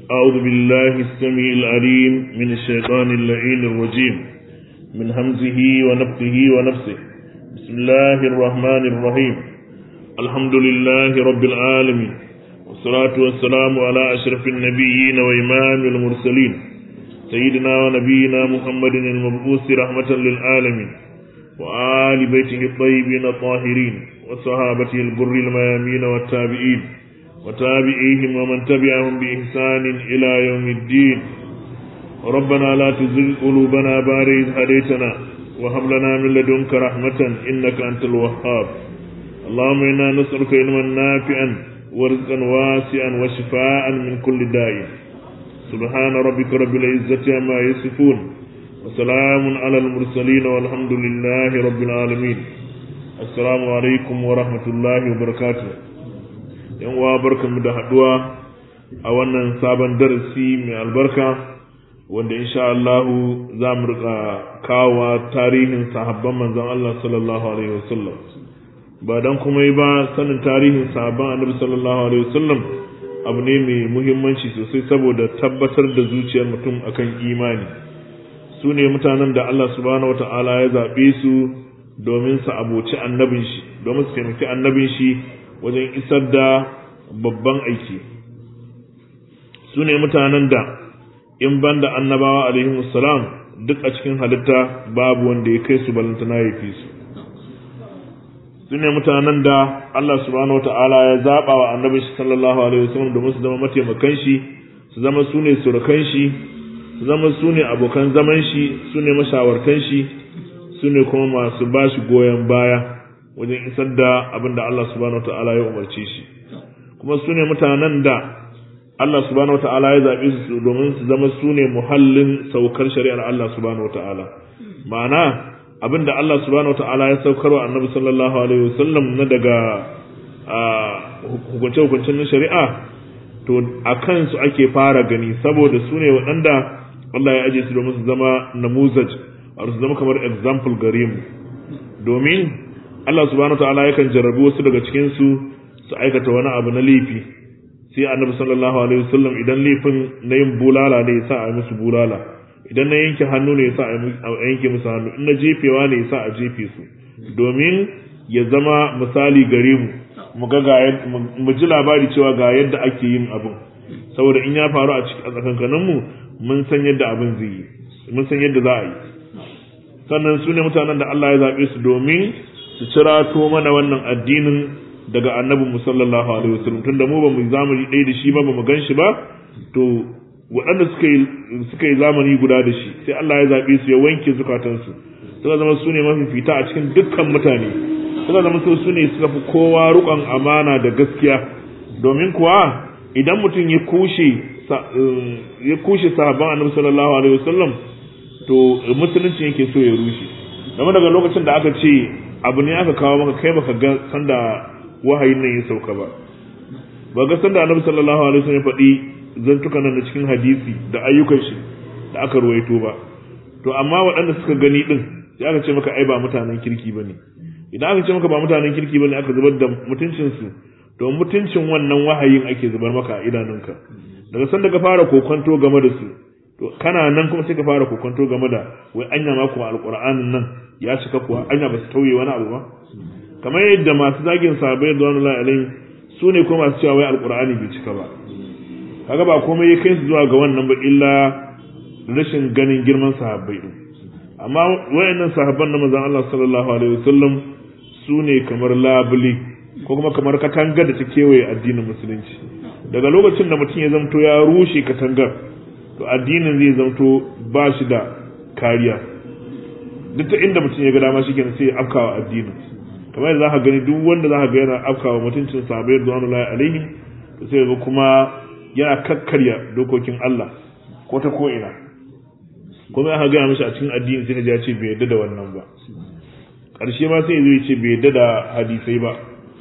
أعوذ بالله السميع العليم من الشيطان اللعين الرجيم من همزه ونفخه ونفسه بسم الله الرحمن الرحيم الحمد لله رب العالمين والصلاة والسلام على أشرف النبيين وإمام المرسلين سيدنا ونبينا محمد المبعوث رحمة للعالمين وآل بيته الطيبين الطاهرين وصحابته البر الميامين والتابعين وتابعيهم ومن تبعهم بإحسان إلى يوم الدين ربنا لا تزغ قلوبنا بعد إذ هديتنا وهب لنا من لدنك رحمة إنك أنت الوهاب اللهم إنا نسألك علما نافعا ورزقا واسعا وشفاء من كل داء سبحان ربك رب العزة عما يصفون وسلام على المرسلين والحمد لله رب العالمين السلام عليكم ورحمة الله وبركاته yan uwa barkanmu da haduwa a wannan sabon darasi mai albarka wanda insha Allah za mu rika kawo tarihin sahabban manzon Allah sallallahu alaihi wasallam ba dan kuma yi ba sanin tarihin sahabban annabi sallallahu alaihi wasallam abu ne mai muhimmanci sosai saboda tabbatar da zuciyar mutum akan imani su ne mutanen da Allah subhanahu wata'ala ya zaɓe su domin su aboci annabin shi domin su taimaki annabin shi wajen isar da babban aiki su ne mutanen da in ban da annabawa alaihi salam duk a cikin halitta babu wanda ya kai su balantana ya fi su su ne mutanen da Allah subhanahu wata'ala ya zaɓa wa annabi shi sallallahu alaihi wasallam domin su zama mataimakan shi su zama su ne surukan shi su zama su ne abokan zaman shi su ne mashawartan shi su ne kuma masu ba shi goyon baya wajen isar da abin da Allah subhanahu wata'ala ya umarce shi kuma su ne mutanen da Allah subhanahu wata'ala ya zaɓe su domin su zama su ne muhallin saukar shari'ar Allah subhanahu wata'ala ma'ana abin da Allah subhanahu wata'ala ya saukar wa annabi sallallahu alaihi wasallam na daga hukunce-hukuncen na shari'a to a kansu ake fara gani saboda su ne waɗanda Allah ya aje su domin su zama namuzaj a su zama kamar example gare mu domin Allah subhanahu wata'ala yakan jarrabi wasu daga cikin su su aikata wani abu na laifi sai annabi sallallahu alaihi wasallam idan laifin na yin bulala ne yasa a yi musu bulala idan na yanke hannu ne yasa a yanke musu hannu in na jefewa ne yasa a jefe su domin ya zama misali gare mu mu ga ga mu ji labari cewa ga yadda ake yin abin saboda in ya faru a tsakankanin mu mun san yadda abin zai yi mun san yadda za a yi sannan su ne mutanen da Allah ya zaɓe su domin su cirato mana wannan addinin daga annabin mu sallallahu alaihi wasallam tunda mu ba mu zamani ɗaya da shi ba ba mu gan shi ba to waɗanda suka yi suka yi zamani guda da shi sai Allah ya zaɓe su ya wanke zukatansu suka zama su ne mafifita a cikin dukkan mutane suka zama su ne suka fi kowa rukon amana da gaskiya domin kuwa idan mutum ya kushe ya kushe sahabban annabi sallallahu alaihi wasallam to musulunci yake so ya rushe game daga lokacin da aka ce abu ne aka kawo maka kai baka ga sanda wahayin nan ya sauka ba ba ga sanda annabi sallallahu alaihi wasallam ya faɗi zantukan nan da cikin hadisi da ayyukan shi da aka ruwaito ba to amma waɗanda suka gani din sai aka ce maka ai ba mutanen kirki bane idan aka ce maka ba mutanen kirki bane aka zubar da mutuncin su to mutuncin wannan wahayin ake zubar maka a idanunka daga sanda ka fara kokonto game da su to kana nan kuma sai ka fara kokonto game da wai anya ma kuma alqur'anin nan ya cika kuwa anya ba su tauye wani abu ba kamar yadda masu zagin sahabbai da wani alaihim su ne kuma masu cewa wai alqur'ani bai cika ba kaga ba komai ya kai su zuwa ga wannan ba illa rashin ganin girman sahabbai din amma wayannan sahabban na manzon Allah sallallahu alaihi wasallam su ne kamar labule ko kuma kamar katanga da ta kewaye addinin musulunci daga lokacin da mutum ya zamto ya rushe katangar to addinin zai zamto ba shi da kariya duk ta inda mutum ya ga dama shi sai ya afkawa addinin kamar yadda za ka gani duk wanda za ka ga yana afkawa mutuncin sahabbai da wani alaihim to sai ga kuma yana kakkarya dokokin Allah ko ta ko ina kuma aka gaya mishi a cikin addini sai ka ya ce bai yadda da wannan ba ƙarshe ma sai zai ce bai yadda da hadisai ba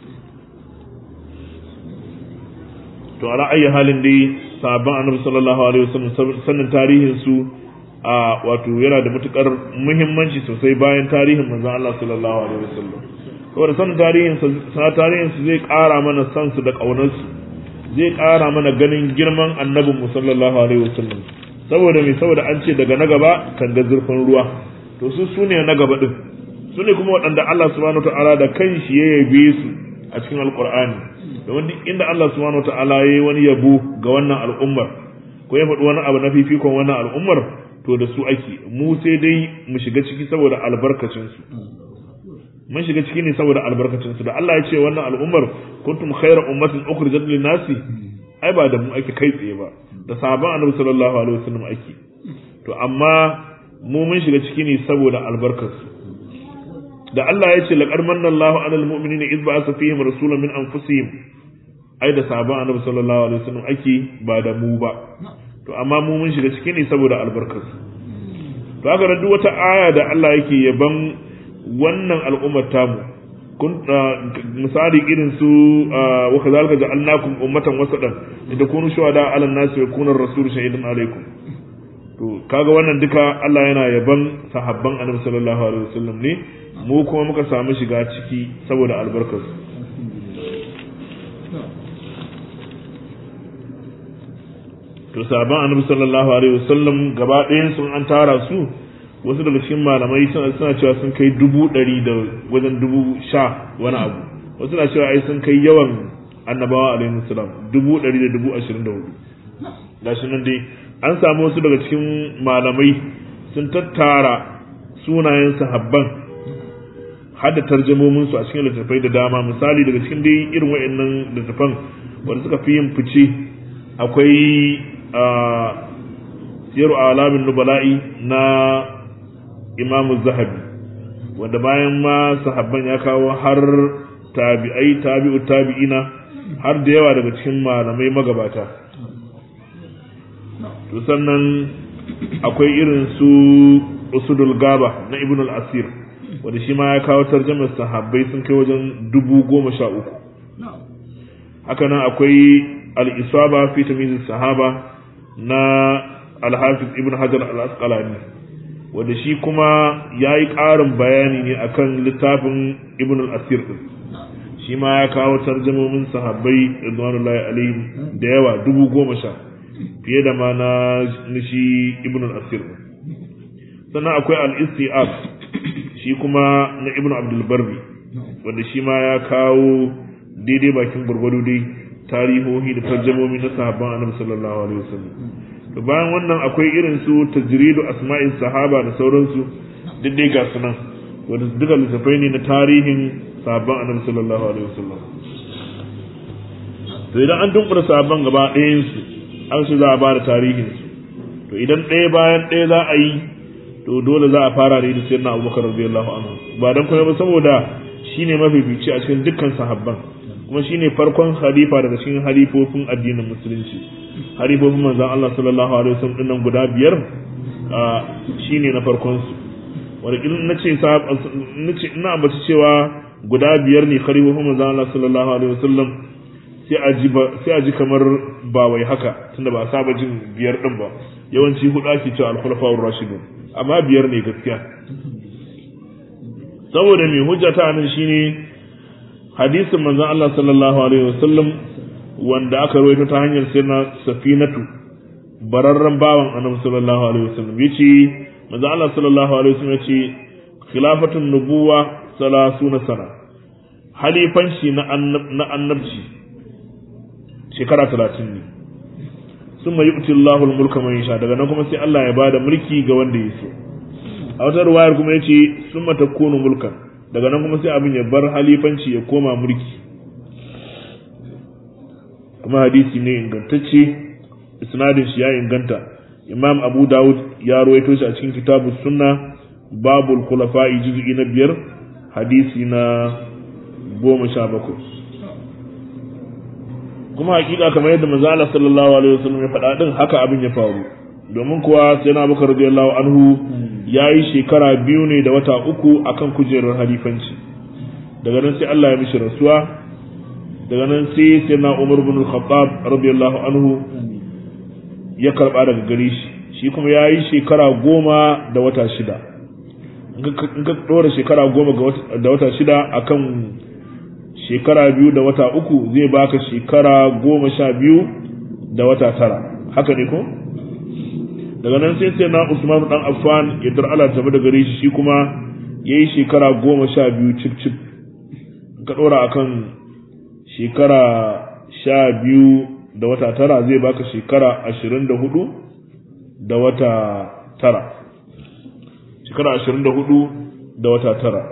to a ra'ayin halin dai sabon annabi sallallahu alaihi wasallam sannan tarihin su a wato yana da matukar muhimmanci sosai bayan tarihin manzon Allah sallallahu alaihi wasallam saboda sanin tarihin sa tarihin su zai ƙara mana san su da ƙaunar su zai ƙara mana ganin girman annabin mu sallallahu alaihi wasallam saboda me saboda an ce daga na gaba kan ga zurfin ruwa to su sune na gaba din su ne kuma waɗanda Allah subhanahu wataala da kanshi ya yabe su a cikin alqur'ani domin duk inda Allah subhanahu wataala ya yi wani yabo ga wannan al'ummar ko ya faɗi wani abu na fifikon wannan al'ummar to da su ake mu sai dai mu shiga ciki saboda albarkacin su mun shiga ciki ne saboda albarkacin su da Allah ya ce wannan al'ummar kuntum khayra ummatin ukhrijat lin nasi ai ba da mu ake kai tsaye ba da sahabban annabi sallallahu alaihi wasallam ake to amma mu mun shiga ciki ne saboda albarkar su da Allah ya ce laqad manna Allahu 'alal mu'minina idh ba'atha fihim rasulan min anfusihim ai da sahabban annabi sallallahu alaihi wasallam ake ba da mu ba to amma mu mun shiga ciki ne saboda albarkar su to haka duk wata aya da Allah yake yaban wannan al'ummar tamu kun misali irin su wa kazalika ja'alnakum ummatan wasatan idan kunu shuhada 'ala an-nasi wa yakuna ar-rasulu shahidan 'alaykum to kaga wannan duka Allah yana yaban sahabban Annabi sallallahu alaihi wasallam ne mu kuma muka samu shiga ciki saboda albarkar to sahabban Annabi sallallahu alaihi wasallam gaba ɗayan sun an tara su wasu daga cikin malamai suna cewa sun kai dubu ɗari da wajen dubu sha wani abu wasu na cewa ai sun kai yawan annabawa alaihi salam dubu ɗari da dubu ashirin da hudu gashi nan dai an samu wasu daga cikin malamai sun tattara sunayen sahabban har da tarjamomin su a cikin littattafai da dama misali daga cikin dai irin wa'annan littattafan wanda suka fi yin fice akwai siyaru alamin nubala'i na imamu zahabi wanda bayan ma sahabban ya kawo har tabi'ai tabi'u tabi'ina har da yawa daga cikin malamai magabata to sannan akwai irin su usudul gaba na ibn al-asir wanda shi ma ya kawo tarjamar sahabbai sun kai wajen dubu goma sha uku haka nan akwai al-isaba fi tamyiz sahaba na al-hafiz ibn hajar al-asqalani wanda shi kuma ya yi ƙarin bayani ne akan littafin ibn al-asir din shi ma ya kawo tarjamomin sahabbai ridwanullahi alaihim da yawa dubu goma sha fiye da ma na shi ibn al-asir sannan akwai al-istiab shi kuma na ibn abdul barri wanda shi ma ya kawo daidai bakin gurgudu dai tarihohi da tarjamomi na sahabban annabi sallallahu alaihi wasallam to bayan wannan akwai irin su tajridu asma'in sahaba da sauransu duk dai ga sunan wanda duka littafai ne na tarihin sahabban annabi sallallahu alaihi wasallam to idan an dunkura sahabban gaba ɗayan su an su za a ba da tarihin su to idan ɗaya bayan ɗaya za a yi to dole za a fara da da sayyidina abubakar radiyallahu anhu ba dan kuma ba saboda shine mafifici a cikin dukkan sahabban kuma shine farkon halifa daga cikin halifofin addinin musulunci halifofin manzon Allah sallallahu alaihi wasallam dinnan guda biyar shine na farkon su wanda in nace nace ina ambaci cewa guda biyar ne halifofin manzon Allah sallallahu alaihi wasallam sai a ji sai a ji kamar ba wai haka tunda ba a saba jin biyar din ba yawanci hudu ake cewa al-khulafa'ur rashidun amma biyar ne gaskiya saboda mai hujja ta nan shine hadisin manzon Allah sallallahu alaihi wasallam wanda aka rawaito ta hanyar sirna safinatu bararren bawan annabi sallallahu alaihi wasallam yace manzon Allah sallallahu alaihi wasallam yace khilafatun nubuwa salasuna sana halifanci na na annabci shekara 30 ne summa yu'ti Allahu al-mulka man yasha daga nan kuma sai Allah ya bada mulki ga wanda ya so a wata ruwayar kuma yace summa takunu mulkan daga nan kuma sai abin ya bar halifanci ya koma mulki kuma hadisi ne ingantacce isnadin shi ya inganta imam abu dawud ya ruwaito shi a cikin kitabu sunna babul khulafa'i juz'i na biyar hadisi na goma sha bakwai kuma hakika kamar yadda manzo Allah sallallahu alaihi wasallam ya faɗa din haka abin ya faru domin kuwa sai na bakar radiyallahu anhu ya yi shekara biyu ne da wata uku akan kujerar halifanci daga nan sai Allah ya mishi rasuwa daga nan sai sai na Umar bin Khattab radiyallahu anhu ya karba daga gare shi shi kuma ya yi shekara goma da wata shida in ka ɗora shekara goma da wata shida akan shekara biyu da wata uku zai baka shekara goma sha biyu da wata tara haka ne ko daga nan sai sai na usman dan affan ya dar Allah tabi da gare shi shi kuma yayi shekara goma sha biyu cip cip ka dora akan shekara sha biyu da wata tara zai baka shekara ashirin da hudu da wata tara shekara ashirin da hudu da wata tara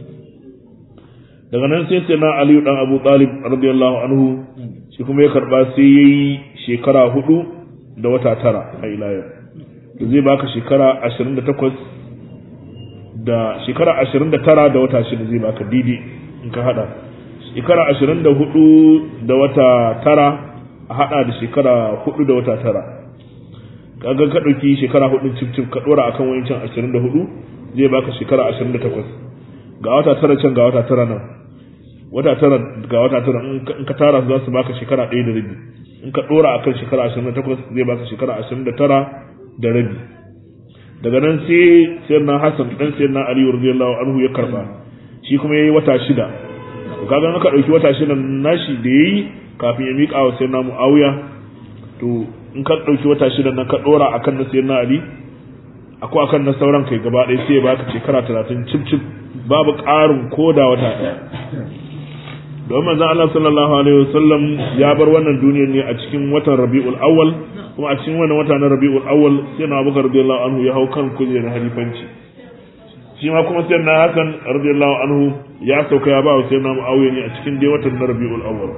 daga nan sai sai na aliyu dan abu talib radiyallahu anhu shi kuma ya karba sai ya yi shekara hudu da wata tara a ilayar zai baka shekara ashirin da takwas da shekara ashirin da tara da wata shida zai baka didi in ka hada shekara ashirin da hudu da wata tara a hada da shekara hudu da wata tara kaga ka ɗauki shekara hudu cif cif ka ɗora akan wancan ashirin da hudu zai baka shekara ashirin da takwas ga wata tara can ga wata tara nan wata tara ga wata tara in ka tara su za su baka shekara ɗaya da rabi in ka ɗora akan shekara ashirin da takwas zai baka shekara ashirin da tara da rabi daga nan sai sayar na hassan ɗan sayar na aliyu radiyallahu anhu ya karba shi kuma ya yi wata shida kaga in ka ɗauki wata shida nashi da ya yi kafin ya miƙa wa sayar na mu'awiya to in ka ɗauki wata shida nan ka ɗora akan na sayar na ali akwai akan na sauran kai gaba ɗaya sai ya baka shekara talatin cif cif babu ƙarin ko da wata ɗaya don manzon Allah sallallahu alaihi wasallam ya bar wannan duniyar ne a cikin watan Rabiul Awwal kuma a cikin wannan wata na Rabiul Awwal sai na Abubakar radiyallahu anhu ya hau kan kujerar halifanci shi ma kuma sai na Hassan radiyallahu anhu ya sauka ya ba wa sai na Muawiya ne a cikin dai watan na Rabiul Awwal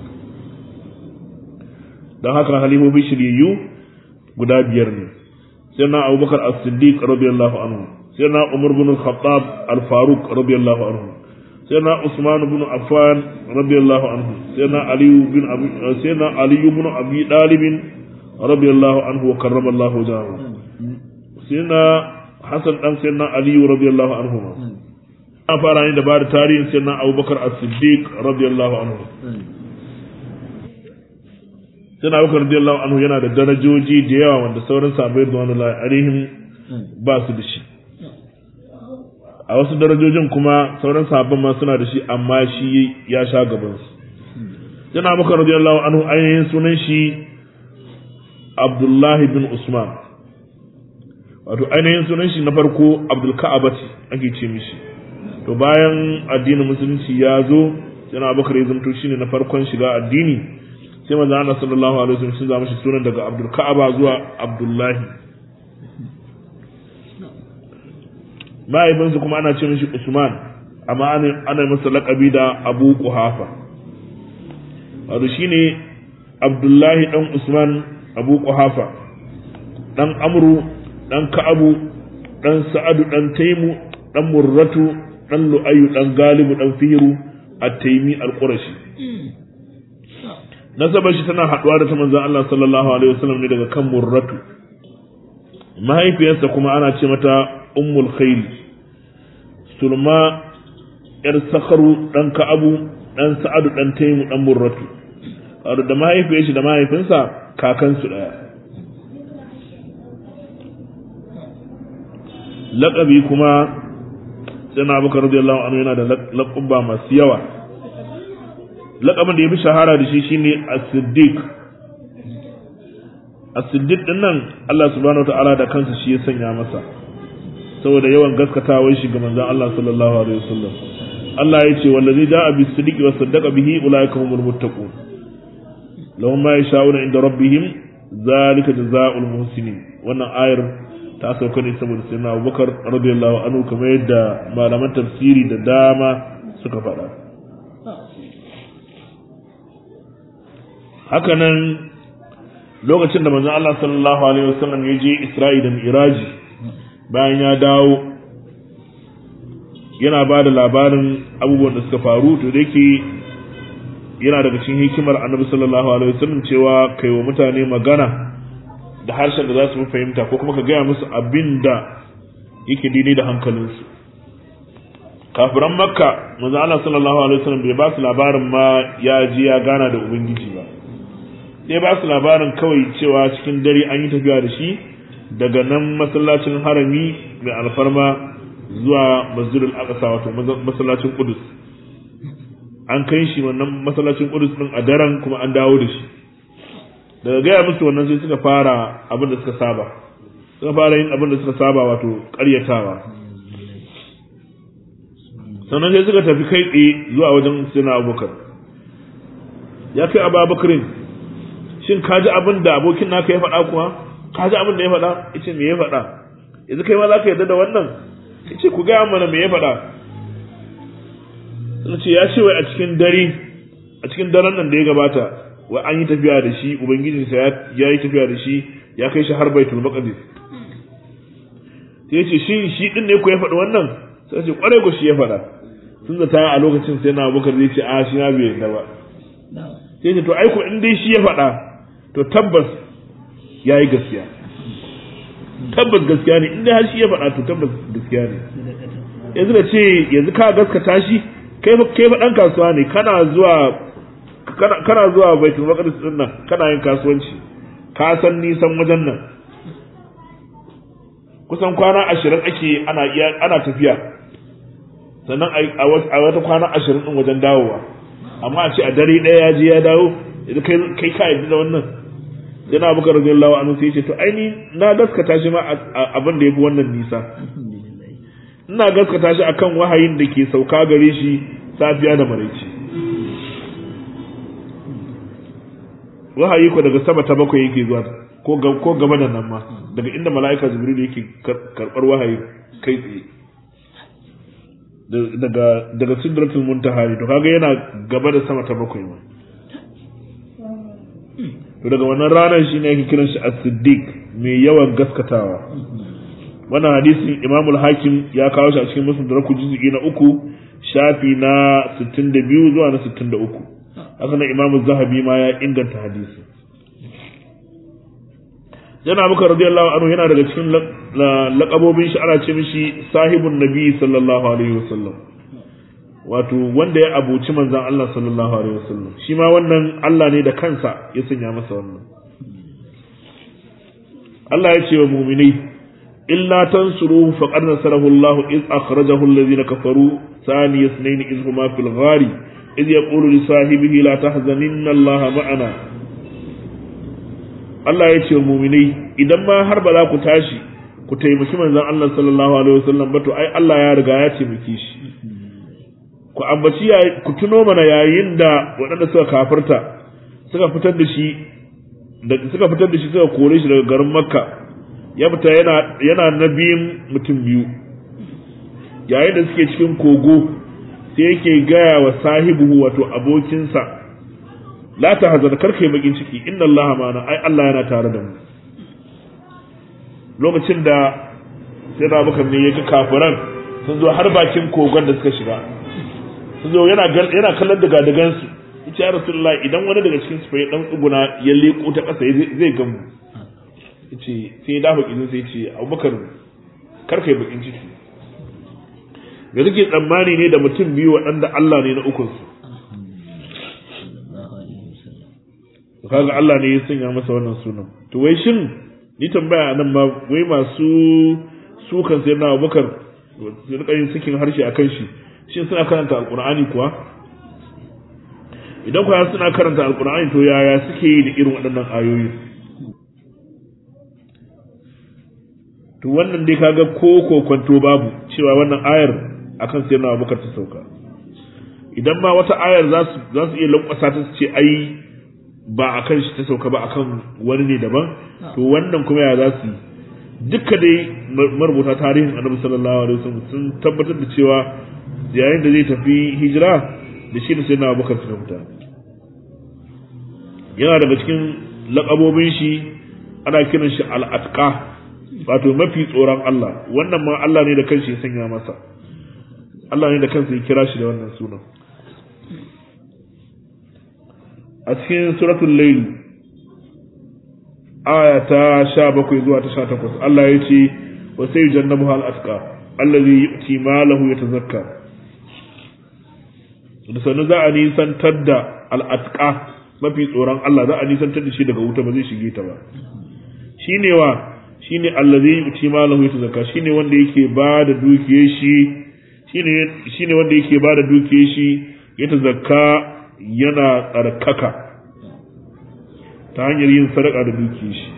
dan haka halifofi shiryayyu guda biyar ne sai na Abubakar As-Siddiq radiyallahu anhu sai na Umar bin Al-Khattab Al-Faruq radiyallahu anhu سيدنا عثمان بن عفان رضي الله عنه سيدنا علي بن أبي سيدنا علي بن أبي طالب رضي الله عنه وكرم الله وجهه سيدنا حسن بن سيدنا علي رضي الله عنهما an fara ne da ba da tarihin sai na abubakar as-siddiq radiyallahu anhu sai na abubakar radiyallahu anhu yana da darajoji da yawa wanda sauran sahabbai da wani alaihim ba su da shi a wasu darajojin kuma sauran sahabban ma suna da shi amma shi ya sha gaban su yana maka radiyallahu anhu ainihin sunan shi Abdullahi bin Usman wato ainihin sunan shi na farko Abdul Ka'abati ake ce mishi to bayan addinin musulunci ya zo yana Abubakar ya zanto shine na farkon shiga addini sai manzo Allah sallallahu alaihi wasallam sun zama shi sunan daga Abdul Ka'aba zuwa Abdullahi mahaifinsu kuma ana ce mishi Usman amma ana masa laƙabi da Abu Kuhafa wato shine Abdullahi dan Usman Abu Kuhafa dan Amru dan Ka'abu dan Sa'adu dan Taimu dan Murratu dan Lu'ayu dan Galibu dan Firu at-Taimi al-Qurashi nasabar shi tana haɗuwa da ta manzon Allah sallallahu alaihi wasallam ne daga kan Murratu mahaifiyarsa kuma ana ce mata ummul khair sulma yar sakaru dan ka'abu dan sa'adu dan taimu dan murratu wato da mahaifiyar shi da mahaifinsa kakansu daya laƙabi kuma sai na abubakar radiyallahu anhu yana da laƙubba masu yawa laƙabin da ya fi shahara da shi shine as-siddiq as-siddiq din nan Allah subhanahu wataala da kansa shi ya sanya masa saboda yawan gaskatawar shi ga manzon Allah sallallahu alaihi wasallam Allah ya ce wallazi da'a bis siddiqi wa saddaqa bihi ulaika humul muttaqun lahum ma yasha'una inda rabbihim zalika jazaa'ul muhsinin wannan ayar ta sauka ne saboda sayyidina Abubakar radiyallahu anhu kamar yadda malaman tafsiri da dama suka faɗa hakanan lokacin da manzon Allah sallallahu alaihi wasallam ya je Isra'i da Mi'raji bayan ya dawo yana ba da labarin abubuwan da suka faru to da yake yana daga cikin hikimar Annabi sallallahu alaihi wasallam cewa kai wa mutane magana da harshen da za su fahimta ko kuma ka gaya musu abin da yake daidai da hankalinsu kafiran makka manzo Allah sallallahu alaihi wasallam bai ba su labarin ma ya ji ya gana da ubangiji ba sai ba su labarin kawai cewa cikin dare an yi tafiya da shi daga nan masallacin harami mai alfarma zuwa masjidul aqsa wato masallacin qudus an kai shi wannan masallacin Qudus din a daren kuma an dawo da shi daga gaya musu wannan sai suka fara abin da suka saba suka fara yin abin da suka saba wato ƙaryatawa sannan sai suka tafi kai tsaye zuwa wajen sina abubakar ya kai abu abubakarin shin ka ji abin da abokin naka ya faɗa kuwa ka ji abin da ya faɗa yace me ya faɗa yanzu kai ma za ka yarda da wannan yace ku gaya mana me ya faɗa sun ce ya ce wai a cikin dare a cikin daren nan da ya gabata wai an yi tafiya da shi ubangijinsa ya yi tafiya da shi ya kai shi har baitul maqdis sai ya ce shi shi din ne ku ya faɗi wannan sai ce kwarai ku shi ya faɗa sun zata a lokacin sai na abubakar zai ce a shi na bai yarda ba sai ce to ai ko in dai shi ya faɗa to tabbas ya yi gaskiya tabbas gaskiya ne in dai har shi ya faɗa to tabbas gaskiya ne yanzu da ce yanzu ka gaskata shi kai kai fa dan kasuwa ne kana zuwa kana kana zuwa baitul maqdis din nan kana yin kasuwanci ka san nisan wajen nan kusan kwana ashirin ake ana ana tafiya sannan a wata kwana ashirin din wajen dawowa amma a ce a dare ɗaya ya je ya dawo idan kai kai ka yi da wannan yana abu radiyallahu anhu sai ya ce to aini na gaskata shi ma abin da yafi wannan nisa ina gaskata shi akan wahayin da ke sauka gare shi safiya da maraice wahayi ko daga sama ta bakwai yake zuwa ko ko gaba da nan ma daga inda mala'ika jibril yake karbar wahayi kai tsaye daga daga sidratul muntaha to kaga yana gaba da sama ta bakwai ma to daga wannan ranar shine yake kiran shi as-siddiq mai yawan gaskatawa wannan hadisin Imam al-Hakim ya kawo shi a cikin Musnad Raku juz'i na uku shafi na 62 zuwa na 63 haka nan Imam zahabi ma ya inganta hadisi Jana Abubakar radiyallahu anhu yana daga cikin laƙabobin shi ana ce mishi sahibun nabi sallallahu alaihi wasallam wato wanda ya abuci manzon Allah sallallahu alaihi wasallam shi ma wannan Allah ne da kansa ya sanya masa wannan Allah ya ce wa mu'minai إلا تنصروه فقد نصره الله إذ أخرجه الذين كفروا ثاني اثنين إذ هما في الغار إذ يقول لصاحبه لا تحزنن الله معنا Allah ya ce muminai idan ma har ba za ku tashi ku taimaki manzon Allah sallallahu alaihi wasallam ba to ai Allah ya riga ya taimake shi ku ambaci ku tuno mana yayin da waɗanda suka kafirta suka fitar da shi suka fitar da shi suka kore shi daga garin Makka ya fita yana yana na biyun mutum biyu yayin da suke cikin kogo sai yake gaya wa sahibu wato abokinsa la ta hazana karkai bakin ciki inna Allah ma'ana ai Allah yana tare da mu lokacin da sai da muka ne yake kafiran sun zo har bakin kogon da suka shiga sun zo yana yana kallon daga dagan su yace ya rasulullahi idan wani daga cikin su ya dan tsuguna ya leko ta kasa zai gamu ce sai dafa kizin sai ce abubakar karka yi bakin ciki da suke tsammani ne da mutum biyu waɗanda Allah ne na ukunsu kaga Allah ne ya sanya masa wannan sunan to wai shin ni tambaya nan ma wai masu sukan sai na abubakar su rika yin cikin harshe a kan shi shin suna karanta alkur'ani kuwa idan kuwa suna karanta alkur'ani to yaya suke yi da irin waɗannan ayoyi to wannan dai kaga ko kokonto babu cewa wannan ayar akan sai na abubakar ta sauka idan ma wata ayar za su za su iya lankwasa ta ce ai ba akan shi ta sauka ba akan wani ne daban to wannan kuma ya za su yi duka dai marubuta tarihin annabi sallallahu alaihi wasallam sun tabbatar da cewa yayin da zai tafi hijira da shi da sai na abubakar suka fita yana daga cikin laƙabobin shi ana kiran shi al'atqa wato mafi tsoron Allah wannan ma Allah ne da kanshi ya sanya masa Allah ne da kansa ya kira shi da wannan sunan a cikin suratul layl aya ta 17 zuwa ta 18 Allah ya ce wa sai jannabu hal atqa allazi yu'ti malahu yatazakka da sanu za a nisantar da al'atqa mafi tsoron Allah za a nisantar da shi daga wuta ba zai shige ta ba shine wa shine allazi yuti malahu yatazakka shine wanda yake ba da dukiyar shi shine shine wanda yake ba da dukiyar shi ya tazakka yana tsarkaka ta hanyar yin sadaka da dukiyar shi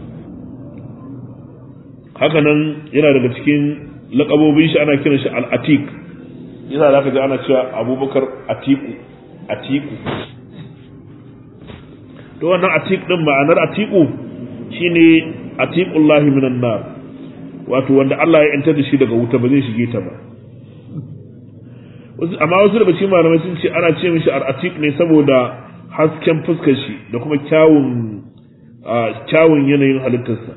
haka nan yana daga cikin lakabobin shi ana kiran shi al-atiq yana da ka ji ana cewa abubakar atiku atiku to wannan atiq din ma'anar atiku shine atiqullahi minan nar wato wanda Allah ya yantar da shi daga wuta ba zai shige ta ba amma wasu daga cikin malamai sun ce ana ce mishi al-atiq ne saboda hasken fuskar shi da kuma kyawun kyawun yanayin halittarsa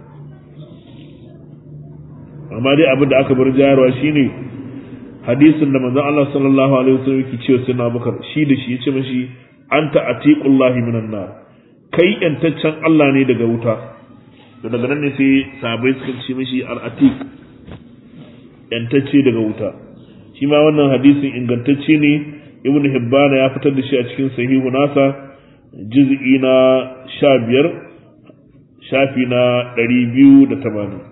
amma dai abin da aka bar jayarwa shine hadisin da manzon Allah sallallahu alaihi wasallam yake cewa sai na bakar shi da shi yace mashi anta atiqullahi minan nar kai yantaccen Allah ne daga wuta to daga nan ne sai sahabbai suka ce mashi al-atiq yantacce daga wuta shi ma wannan hadisin ingantacce ne ibnu hibbana ya fitar da shi a cikin sahihu nasa juz'i na 15 shafi na 280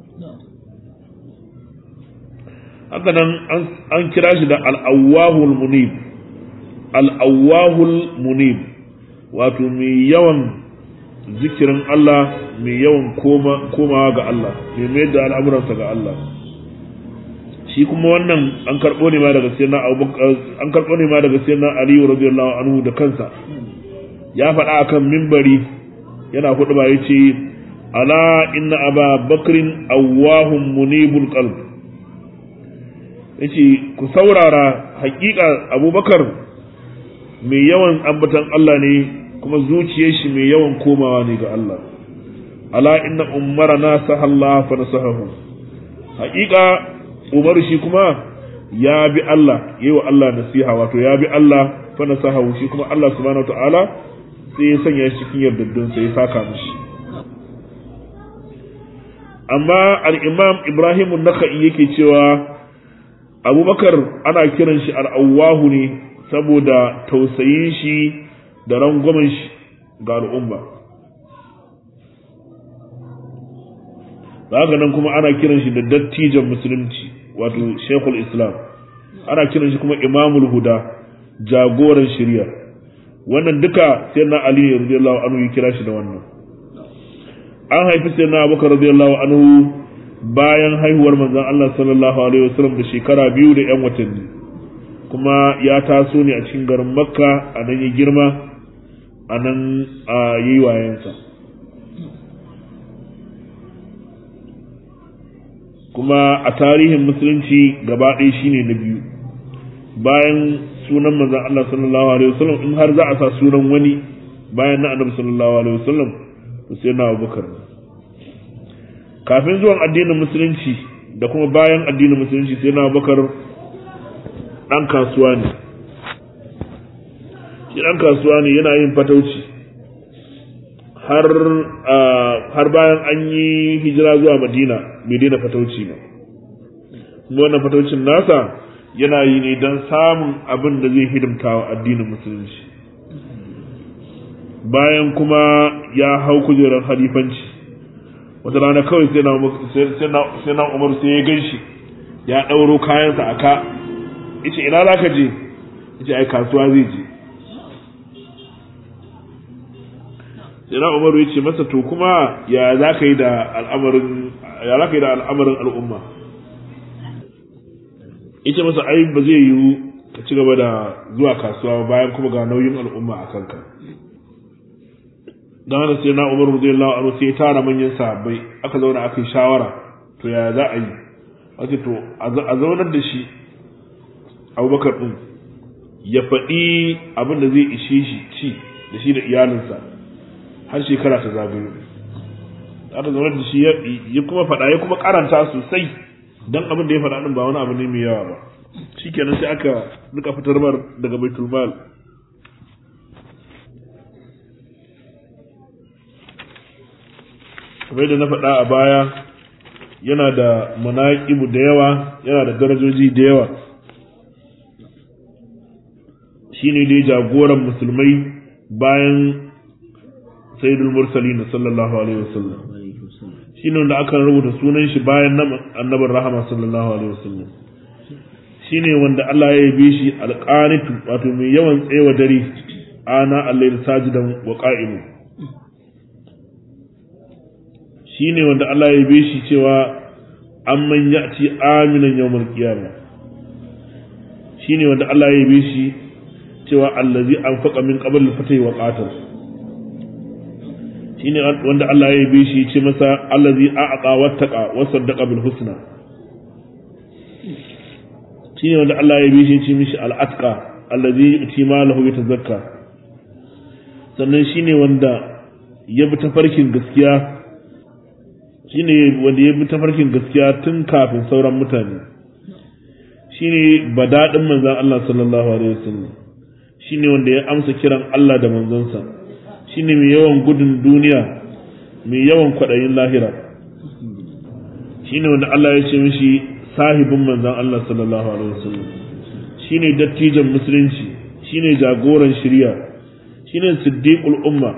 haka nan an kira shi da al'awahul munib al'awahul munib wato mai yawan zikirin Allah mai yawan komawa ga Allah mai mai da al'amuransa ga Allah shi kuma wannan an karɓo ne ma daga sayyidina an karɓo ne ma daga sayyidina Ali radiyallahu anhu da kansa ya faɗa akan mimbari yana hudu ba yace ala inna aba bakrin awwahum munibul qalb yace ku saurara hakika abubakar mai yawan ambatan Allah ne kuma zuciyar shi mai yawan komawa ne ga Allah ala inna umara na sahalla fa nasahahu hakika umar shi kuma ya bi Allah yayi wa Allah nasiha wato ya bi Allah fa nasahahu shi kuma Allah subhanahu wataala sai ya sanya shi cikin yardaddun sai ya saka mishi amma al-imam Ibrahim an-Nakhai yake cewa abubakar ana kiran shi al'awwahu ne saboda tausayin shi da rangwamen shi ga al'umma haka nan kuma ana kiran shi da dattijan musulunci wato shekul islam ana kiran shi kuma imamul huda jagoran shirya wannan duka sai na ali radiyallahu anhu ya kira shi da wannan an haifi sai na abubakar radiyallahu anhu bayan haihuwar manzon Allah sallallahu alaihi wasallam da shekara biyu da 'yan watanni kuma ya taso ne a cikin garin makka a nan ya girma a nan a yi wayansa kuma a tarihin musulunci gaba ɗaya shine na biyu bayan sunan manzon Allah sallallahu alaihi wasallam in har za a sa sunan wani bayan na annabi sallallahu alaihi wasallam to sai na Abubakar kafin zuwan addinin musulunci da kuma bayan addinin musulunci sai na bakar ɗan kasuwa ne shi ɗan kasuwa ne yana yin fatauci har har bayan an yi hijira zuwa madina bai daina fatauci ba kuma wannan fataucin nasa yana yi ne don samun abin da zai hidimta wa addinin musulunci bayan kuma ya hau kujerar halifanci wata rana kawai sai na umar sai ya gan shi ya ɗauro kayansa a ka yace ina za ka je yace ai kasuwa zai je sai na umaru ya ce masa to kuma ya za ka yi da al'amarin ya za ka yi da al'amarin al'umma yace masa ai ba zai yiwu ka ci gaba da zuwa kasuwa bayan kuma ga nauyin al'umma a kanka don haka sai na umar radiyallahu anhu sai ya tara manyan sahabbai aka zauna aka yi shawara to ya za a yi ake to a zaunar da shi abubakar din ya faɗi abin da zai ishe shi ci da shi da iyalinsa har shekara ta zagayo aka zaunar da shi ya kuma faɗa ya kuma karanta sosai don abin da ya faɗa din ba wani abu ne mai yawa ba shikenan sai aka duka fitar mar daga baitul mal kamar da na faɗa a baya yana da manaƙibu da yawa yana da darajoji da yawa shi ne dai jagoran musulmai bayan sayyidul mursalin sallallahu alaihi wasallam shi ne wanda aka rubuta sunan shi bayan annabin rahama sallallahu alaihi wasallam shine wanda Allah ya yabe shi alqanitu wato mai yawan tsayawa dare ana al-layl sajidan wa qa'imu shine wanda Allah ya yabe shi cewa amman ya'ti aminan yawmal qiyamah shine wanda Allah ya yabe shi cewa allazi anfaqa min qabl al-fatih wa qatal shine wanda Allah ya yabe shi ce masa allazi a'ata wattaqa wa saddaqa bil husna shine wanda Allah ya yabe shi ce mishi al-atqa allazi yuti malahu yatazakka sannan shine wanda ya bi tafarkin gaskiya shine wanda ya bi tafarkin gaskiya tun kafin sauran mutane shine badadin manzon Allah sallallahu alaihi wasallam shine wanda ya amsa kiran Allah da manzonsa shine mai yawan gudun duniya mai yawan kwaɗayin lahira shine wanda Allah ya ce mishi sahibin manzon Allah sallallahu alaihi wasallam shine dattijan musulunci shine jagoran shari'a shine siddiqul umma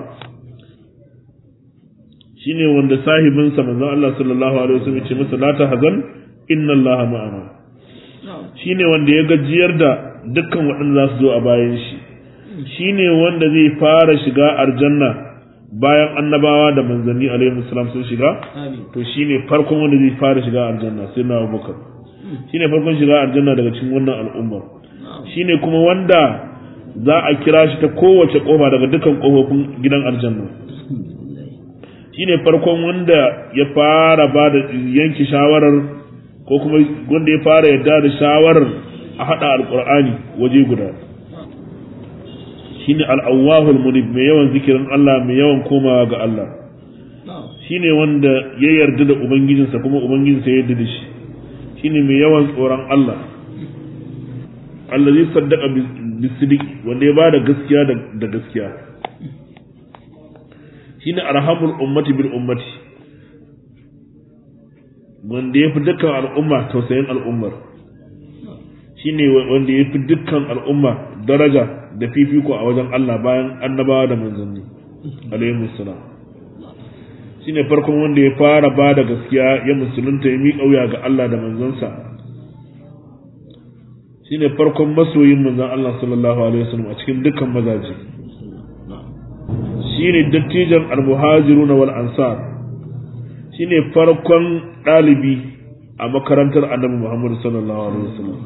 shine wanda sahibinsa manzon Allah sallallahu alaihi wasallam ya ce masa la tahzan inna Allah ma'ana shine wanda ya gajiyar da dukkan waɗanda za su zo a bayan shi shine wanda zai fara shiga aljanna bayan annabawa da manzanni alaihi salam sun shiga to shine farkon wanda zai fara shiga aljanna sai na Abubakar shine farkon shiga aljanna daga cikin wannan al'umma shine kuma wanda za a kira shi ta kowace kofa daga dukkan kofofin gidan aljanna shine farkon wanda ya fara ba da yanki shawarar ko kuma wanda ya fara yadda da shawarar a haɗa alƙur'ani waje guda shine al'awwahul munib mai yawan zikirin Allah mai yawan komawa ga Allah shine wanda ya yarda da ubangijinsa kuma ubangijinsa ya yarda da shi shine mai yawan tsoron Allah allazi saddaqa bisidiq wanda ya bada gaskiya da gaskiya shine arhamul ummati bil ummati wanda ya fi dukkan al'umma tausayin al'ummar shine wanda ya fi dukkan al'umma daraja da fifiko a wajen Allah bayan annabawa da manzanni alaihi salam shine farkon wanda ya fara ba da gaskiya ya musulunta ya miƙa wuya ga Allah da manzansa shine farkon masoyin manzon Allah sallallahu alaihi wasallam a cikin dukkan mazaje shine dattijan al-muhajirun wal ansar shine farkon ɗalibi a makarantar annabi Muhammad sallallahu alaihi wasallam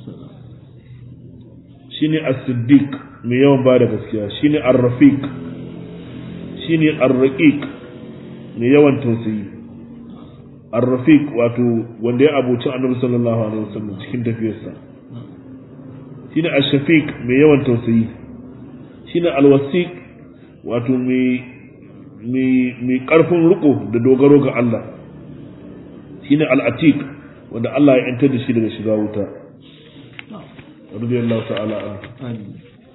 shine as-siddiq mai yawan bada gaskiya shine ar-rafiq shine ar-raqiq mai yawan tausayi ar-rafiq wato wanda ya abuci annabi sallallahu alaihi wasallam cikin tafiyarsa shine ash-shafiq mai yawan tausayi shine al-wasiq wato mai mai karfin riko da dogaro ga Allah shine al-atiq wanda Allah ya yantar da shi daga shiga wuta radiyallahu ta'ala anhu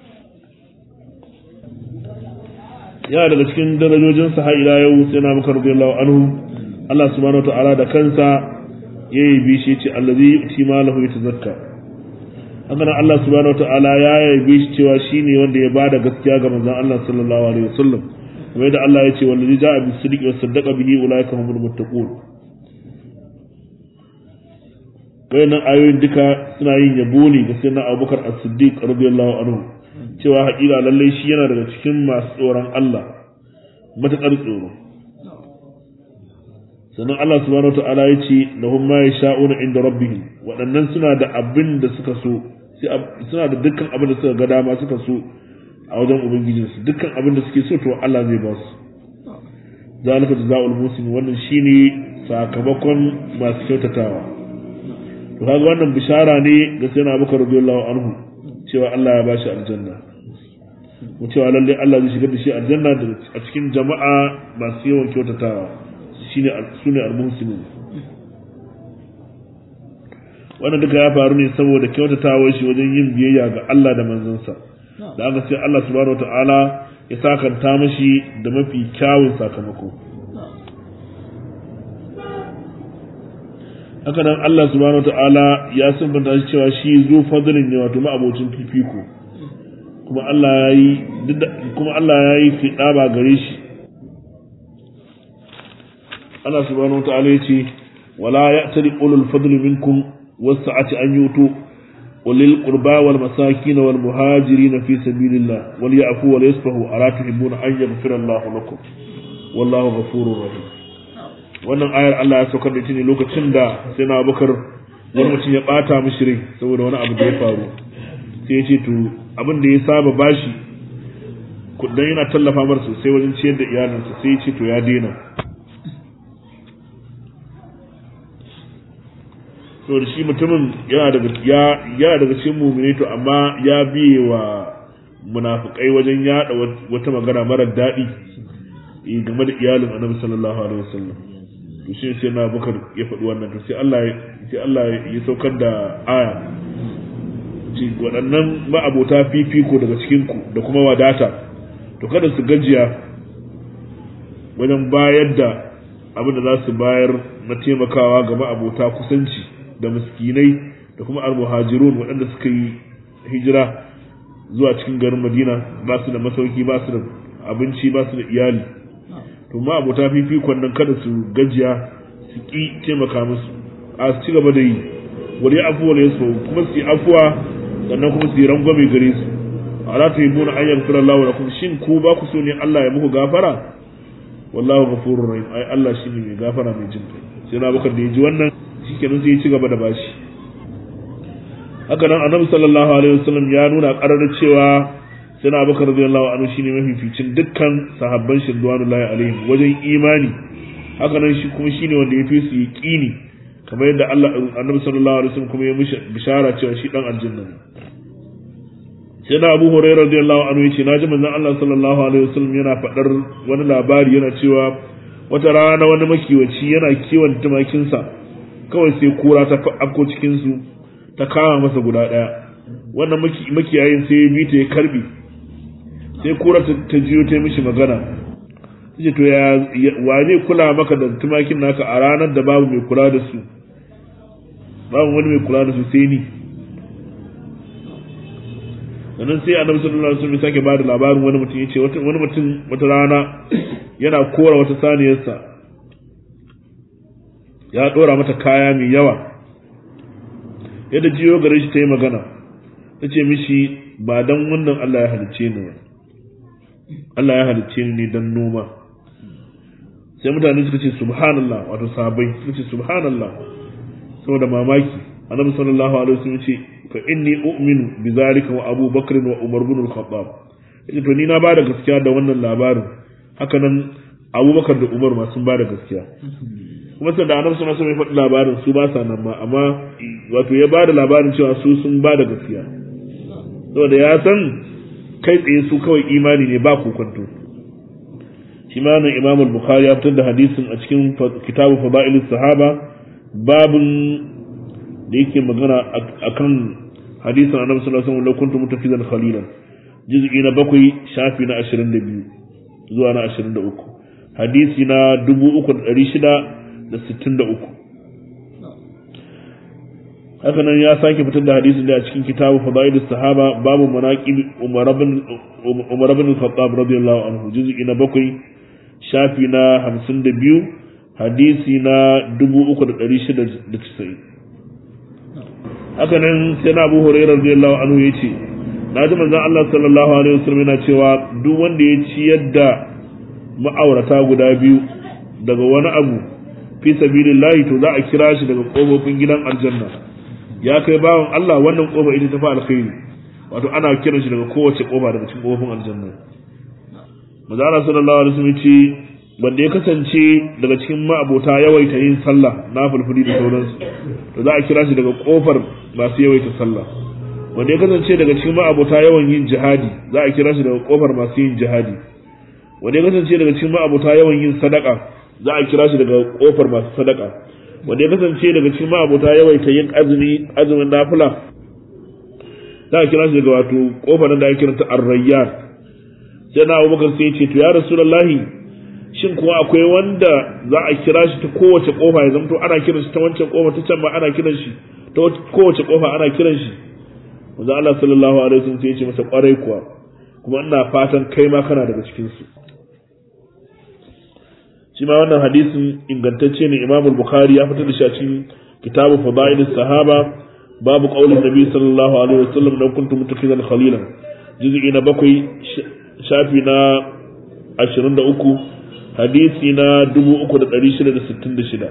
yana daga cikin darajojin sa har ila yau sai na muka radiyallahu anhu Allah subhanahu wa ta'ala da kansa yayi bi shi ce allazi yuti malahu yatazakka haka nan Allah subhanahu wa ta'ala ya yabe shi cewa shine wanda ya bada gaskiya ga manzon Allah sallallahu alaihi wasallam kamar da Allah ya ce wallazi ja'a bis sidqi wa saddaqa bihi ulaika humul muttaqun wayannan ayoyin duka suna yin yabo ne ga sayyidina Abubakar As-Siddiq radiyallahu anhu cewa haƙiƙa lallai shi yana daga cikin masu tsoron Allah matuƙar tsoro sannan Allah subhanahu wataala ya ce lahum ma yasha'una inda rabbihim waɗannan suna da abin da suka so suna da dukkan abin da suka ga dama suka so a wajen ubangijinsu dukkan abin da suke so to Allah zai ba su zalika jazaa'ul muslimin wannan shine sakamakon masu kyautatawa to kaga wannan bishara ne ga sayyidina Abubakar radiyallahu anhu cewa Allah ya bashi aljanna mu cewa lalle Allah zai shigar da shi aljanna a cikin jama'a masu yawan kyautatawa shine sune al-muslimin wannan duka ya faru ne saboda kyautatawa shi wajen yin biyayya ga Allah da manzansa da aka sai Allah subhanahu wataala ya sakanta mashi da mafi kyawun sakamako haka nan Allah subhanahu wataala ya sunbanta shi cewa shi zu fadlin ne wato ma'abocin fifiko kuma Allah ya yi kuma Allah ya yi fidaba gare shi Allah subhanahu wataala ya ce wala ya'tali ulul fadli minkum wasa'ati an yutu ولل قربى والمساكين والمهاجرين في سبيل الله وليعفوا وليصفحوا ألا تحبون أن يغفر الله لكم والله غفور رحيم wannan ayar Allah ya saukar da ita ne lokacin da sai na bakar wani mutum ya bata mishi rai saboda wani abu da ya faru sai ya ce to abin da ya saba bashi kudin yana tallafa mar sosai wajen ciyar da iyalinsa sai ya ce to ya daina so da shi mutumin yana daga ya yana daga cikin mu'mini to amma ya biye wa munafikai wajen yada wata magana mara daɗi game da iyalin annabi sallallahu alaihi wasallam to shi sai na bakar ya faɗi wannan to sai Allah sai Allah ya saukar da aya ci waɗannan ma'abota fifiko daga cikin ku da kuma wadata to kada su gajiya wajen bayar da abin da za su bayar na taimakawa ga ma'abota kusanci da miskinai da kuma almuhajirun waɗanda suka yi hijira zuwa cikin garin madina ba su da masauki ba su da abinci ba su da iyali to ma abota fifikon nan kada su gajiya su ƙi taimaka musu a su ci gaba da yi wani afuwa ne su kuma su yi afuwa sannan kuma su yi rangwame gare su ala ta yi muna an yankura Allah wa kuma shin ku ba ku so ne Allah ya muku gafara wallahu ghafurur rahim ai Allah shine mai gafara mai jin kai sai na bakar da ya ji wannan shikenan sai ya ci gaba da bashi haka nan annabi sallallahu alaihi wasallam ya nuna ƙarar cewa sai na bakar radiyallahu anhu shine mafificin dukkan sahabban shi radiyallahu alaihim wajen imani haka nan shi kuma shine wanda ya fi su yaqini kamar yadda Allah annabi sallallahu alaihi wasallam kuma ya mishi bishara cewa shi dan aljanna ne sai da Abu Hurairah radiyallahu anhu yace naji manzon Allah sallallahu alaihi wasallam yana faɗar wani labari yana cewa wata rana wani makiwaci yana kiwon tumakinsa kawai sai kura ta afko cikin su ta kama masa guda ɗaya wannan makiyayin sai ya bi ta ya karbi sai kura ta jiyo ta mishi magana ce to ya wa zai kula maka da tumakin naka a ranar da babu mai kula da su babu wani mai kula da su sai ni sannan sai annabi sallallahu alaihi wasallam sake bada labarin wani mutum yace wani mutum wata rana yana kora wata saniyarsa ya dora mata kaya mai yawa yadda jiyo gare shi ta yi magana ta ce mishi ba don wannan Allah ya halicce ni Allah ya halicce ni ne don noma sai mutane suka ce subhanallah wato sabai suka ce subhanallah saboda mamaki annabi sallallahu alaihi wasallam ce fa inni u'minu bi zalika wa Abu Bakr wa Umar ibn al-Khattab yace to ni na bada gaskiya da wannan labarin haka nan Abu Bakar da Umar ma sun bada gaskiya kuma sai da annabi sallallahu alaihi wasallam ya faɗi labarin su ba sa nan ma amma wato ya bada labarin cewa su sun bada gaskiya saboda ya san kai tsaye su kawai imani ne ba kokonto shi ma nan Imam al-Bukhari ya fitar da hadisin a cikin kitabu Fadailus Sahaba babun da yake magana akan hadisin Annabi sallallahu alaihi wasallam law kuntum mutafizan khalilan juz'i na bakwai shafi na 22 zuwa na 23 hadisi na 3663 haka nan ya sake fitar da hadisin da a cikin kitabu fadailus sahaba babu manaqib umar ibn umar ibn al-khattab radiyallahu anhu juz'i na bakwai shafi na 52 hadisi na 3690 haka nan sai na Abu Hurairah radiyallahu anhu yace na ji manzon Allah sallallahu alaihi wasallam yana cewa duk wanda ya ciyar da ma'aurata guda biyu daga wani abu fi sabilillahi to za a kira shi daga kofofin gidan aljanna ya kai bawan Allah wannan kofa ita ta fa alkhairi wato ana kiran shi daga kowace kofa daga cikin kofofin aljanna manzo Allah sallallahu alaihi wasallam ce wanda ya kasance daga cikin ma'abota yawaita yin sallah na fulfuli da sauransu to za a kira shi daga kofar masu yawaita sallah wanda ya kasance daga cikin ma'abota yawan yin jihadi za a kira shi daga kofar masu yin jihadi wanda ya kasance daga cikin ma'abota yawan yin sadaka za a kira shi daga kofar masu sadaka wanda ya kasance daga cikin ma'abota yawaita yin azumi azumin nafila za a kira shi daga wato kofar da ake kiranta ar-rayyan sai na Abubakar sai ya ce to ya rasulullahi shin kuwa akwai wanda za a kira shi ta kowace kofa ya zamto ana kiran shi ta wancan kofa ta can ma ana kiran shi ta kowace kofa ana kiran shi manzo Allah sallallahu alaihi wasallam sai ya ce masa kwarai kuwa kuma ina fatan kai ma kana daga cikin su shi ma wannan hadisin ingantacce ne Imam Bukhari ya fitar da shi a cikin kitabu Fadailus Sahaba babu qaulin nabi sallallahu alaihi wasallam dan kuntum mutakhidan khalilan juz'i na bakwai shafi na 23 hadisi na 3666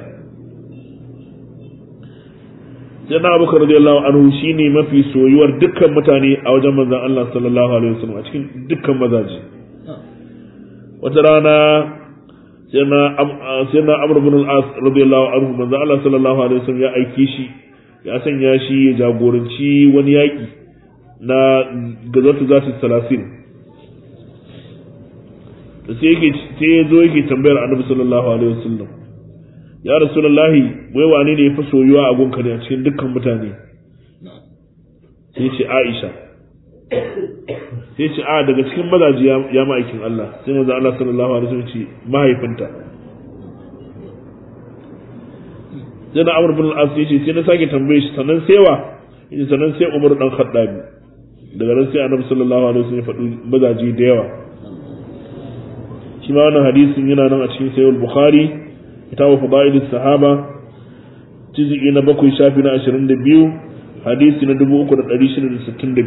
sai na abubakar radiyallahu anhu shine mafi soyuwar dukkan mutane a wajen manzon Allah sallallahu alaihi wasallam a cikin dukkan mazaji wata rana sai na sai na Amr ibn al-As radiyallahu anhu manzon Allah sallallahu alaihi wasallam ya aike shi ya sanya shi ya jagoranci wani yaki na gazatu zatu salasin da sai yake sai ya zo yake tambayar Annabi sallallahu alaihi wasallam ya rasulullahi wai wane ne ya fi soyuwa a gunka ne a cikin dukkan mutane sai ce aisha sai ce a daga cikin mazaji ya ma'aikin Allah sai maza Allah sallallahu alaihi wasallam ce mahaifinta sai na amur bin al-as yace sai na sake tambaye shi sannan sai wa yace sannan sai Umar dan Khattabi daga nan sai Annabi sallallahu alaihi wasallam ya faɗi mazaji da yawa shi ma wannan hadisin yana nan a cikin Sahih Bukhari kitabu fadail sahaba juz'i na bakwai shafi na 22 hadisi na 3662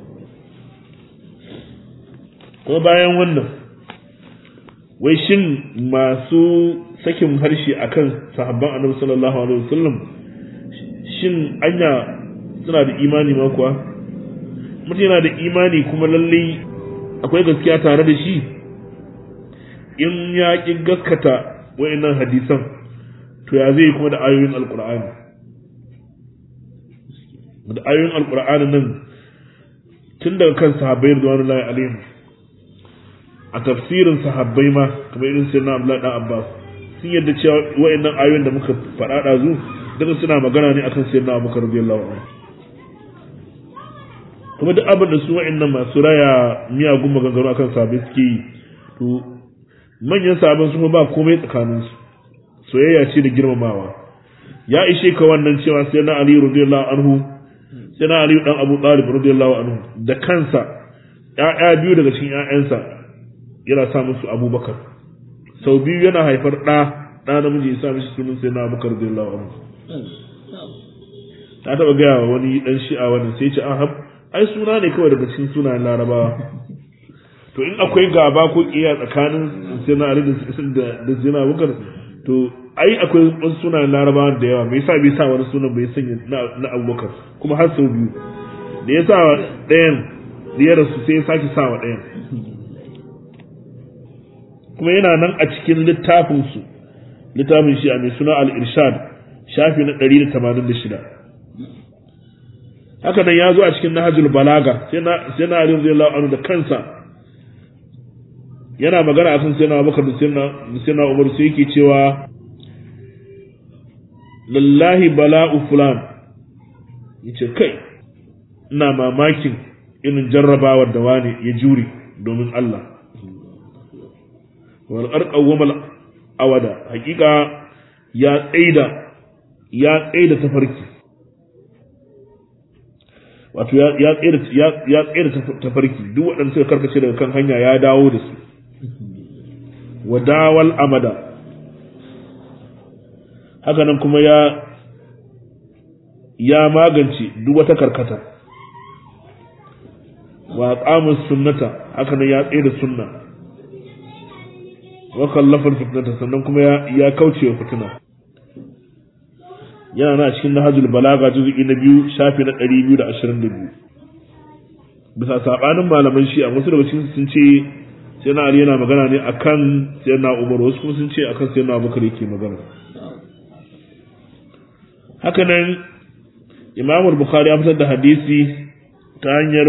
kuma bayan wannan wai shin masu sakin harshe akan sahabban annabi sallallahu alaihi wasallam shin anya suna da imani ma kuwa mutum yana da imani kuma lalle akwai gaskiya tare da shi in ya ƙi gaskata wa'annan hadisan to ya zai kuma da ayoyin alkur'ani da ayoyin alkur'ani nan tun daga kan sahabbai da wani layi alayhim a tafsirin sahabbai ma kamar irin sirna abdullahi dan abbas sun yadda cewa wa'annan ayoyin da muka faɗa ɗazu duka suna magana ne akan sirna abubakar radiyallahu anhu kuma duk abin da su wa'annan masu raya miyagun maganganu akan sahabbai suke yi to manyan sabon su ba komai tsakaninsu soyayya ce da girmamawa ya ishe ka wannan cewa sai na Ali radiyallahu anhu sai na Ali dan Abu Talib radiyallahu anhu da kansa ƴaƴa biyu daga cikin ƴaƴansa yana sa musu Abubakar sau biyu yana haifar ɗa ɗa namiji ya sa mishi sunan sai na Abubakar radiyallahu anhu ta taɓa gaya wa wani ɗan shi'a wannan sai ce ahab ai suna ne kawai daga cikin sunayen larabawa to in akwai gaba ko kiya tsakanin sina ali da zina bukar to ai akwai wasu sunayen larabawa da yawa me yasa bai sa wani sunan bai sanya na abubakar kuma har sau biyu da ya sa ɗayan da ya rasu sai ya sake sa wa ɗayan kuma yana nan a cikin littafin su littafin shi a mai suna al-irshad shafi na 186 haka nan ya zo a cikin nahajul balaga sai na sai na ali radiyallahu anhu da kansa yana magana akan sai na Abubakar da sai na Umar sai yake cewa lallahi bala'u fulan yace kai ina mamakin irin jarrabawar da wani ya jure domin Allah wal arqawmal awada hakika ya tsaida ya tsaida tafarki wato ya tsaida ya tsaida tafarki duk waɗanda suka karkace daga kan hanya ya dawo da su wadawal amada hakanan kuma ya ya magance duk wata karkata wa qamus sunnata hakanan ya tsaye da sunna wa kallafa fitnata sannan kuma ya ya kauce wa fitina yana na cikin nahjul balaga juz'i na biyu shafi na 222 bisa sabanin malaman shi a wasu daga cikin sun ce sai na Ali yana magana ne akan sai na Umar wasu kuma sun ce akan sai na Abubakar yake magana haka nan Imam Bukhari ya fitar da hadisi ta hanyar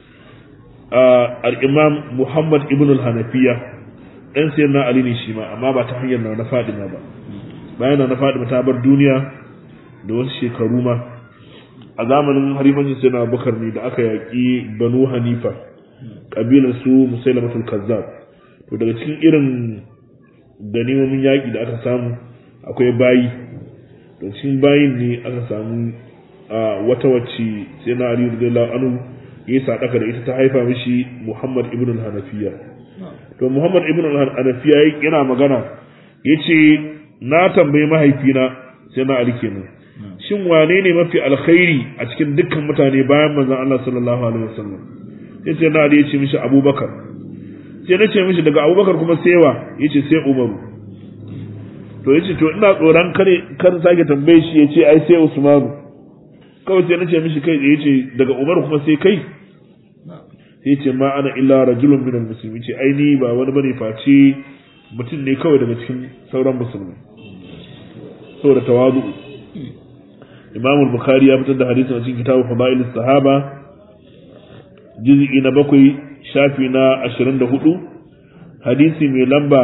al-Imam Muhammad ibn al-Hanafiya dan sai na Ali ne shi ma amma ba ta hanyar na Fadima ba bayan na Fadima ta bar duniya da wasu shekaru ma a zamanin harifancin sai na Abubakar ne da aka yaƙi Banu Hanifa kabilar su musailamatul kazzab to daga cikin irin ganimomin yaƙi da aka samu akwai bayi da cikin bayin ne aka samu a wata wacce sai na ali radiyallahu anhu ya sadaka da ita ta haifa mishi muhammad ibn al-hanafiya to muhammad ibn al-hanafiya yana magana yace na tambayi mahaifina sai na ali kenan shin wane ne mafi alkhairi a cikin dukkan mutane bayan manzon Allah sallallahu alaihi wasallam sai sai na Ali ya ce mishi Abubakar sai na ce mishi daga Abubakar kuma sai wa yace sai Umaru to yace to ina tsoron kare kar sake tambaye shi yace ai sai Usmanu kawai sai na ce mishi kai yace daga Umaru kuma sai kai sai ce ma ana illa rajulun minal muslimin ce ai ni ba wani bane face mutum ne kawai daga cikin sauran musulmi saboda tawazu Imam al-Bukhari ya fitar da hadisin a cikin kitabu Fadail sahaba juz'i na bakwai shafi na 24 hadisi mai lamba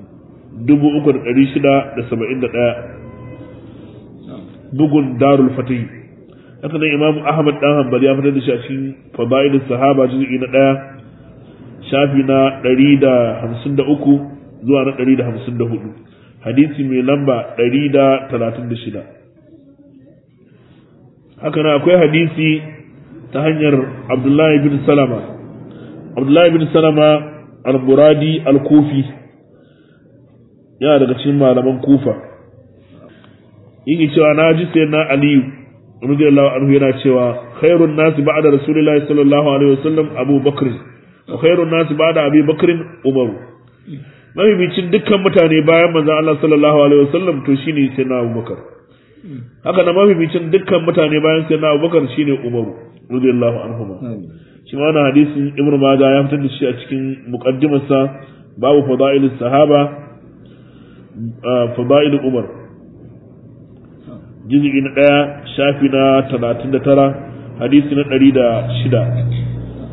3671 bugun Darul Fatih haka nan Imam Ahmad dan Hanbali ya fitar da shi a cikin Fadail sahaba juz'i na 1 shafi na 153 zuwa na 154 hadisi mai lamba 136 haka na akwai hadisi ta hanyar abdullahi bin salama abdullahi bin salama al-muradi al-kufi yana daga cikin malaman kufa yake cewa na ji sai na aliyu radiyallahu anhu yana cewa khairun nasi ba'da rasulillahi sallallahu alaihi wasallam abu bakr wa khairun nasi ba'da abi bakr umar mabibicin dukkan mutane bayan manzon Allah sallallahu alaihi wasallam to shine sai na abubakar haka na mabibicin dukkan mutane bayan sai na abubakar shine umaru radiyallahu anhu shi ma wannan hadisin ibnu majah ya fitar da shi a cikin muqaddimarsa babu fadail sahaba fadail umar juz'i na daya shafi na 39 hadisi na 106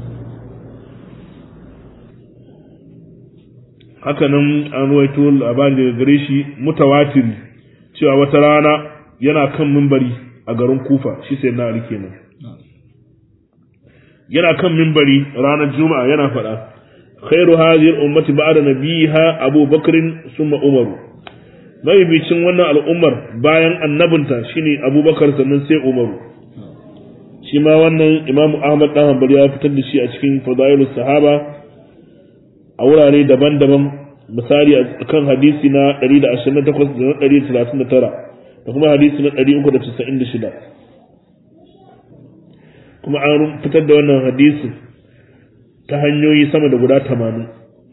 haka nan an ruwaito labari daga gare shi mutawatir cewa wata rana yana kan mimbari a garin kufa shi sai na ali kenan yana kan mimbari ranar juma'a yana faɗa khairu hadhihi ummati ba'da nabiha abu bakrin summa umaru mabibicin wannan al'ummar bayan annabinta shine abubakar sannan sai umaru shi ma wannan imamu ahmad dan hanbali ya fitar da shi a cikin fadailus sahaba a wurare daban-daban misali a kan hadisi na 128 da na 139 da kuma hadisi na 396 kuma an fitar da wannan hadisi ta hanyoyi sama da guda 80